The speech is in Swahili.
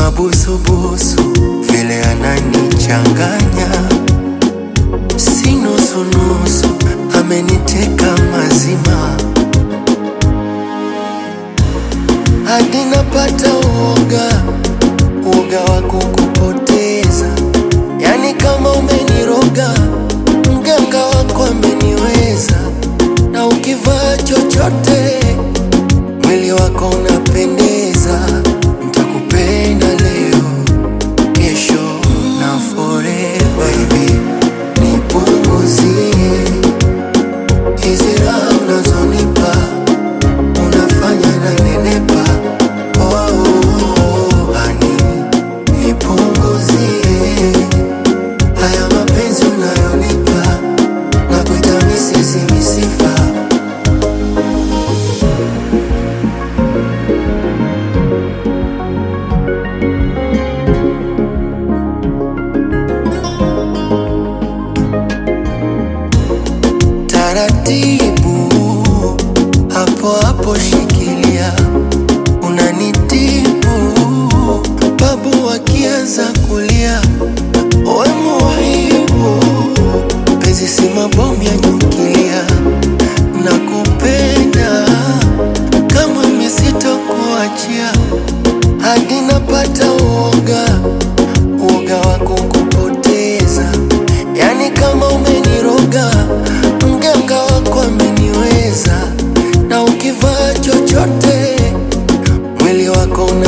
mabusubusu vile ananichanganya, si nusunusu, ameniteka mazima hadi napata uoga, uoga wa kukupoteza. Yani kama umeniroga, mganga wako ameniweza, na ukivaa chochote mwili wako unapendeza. Nitakupenda leo, kesho na forever. Baby, nipunguzie hizi raha unazonipa unafanya na nenepa. Oh, honey, nipunguzie haya mapenzi unayonipa na kuita misisi misifa. Taratibu hapo hapo, shikilia, unanitibu babu wakianza kulia, we muhibu, penzi si mabomu ya nyukilia, nakupenda kama misitokuachia hadi napata uoga, uoga wa kukupoteza, yani kama umeniroga, mganga wako ameniweza, na ukivaa chochote mwili wako una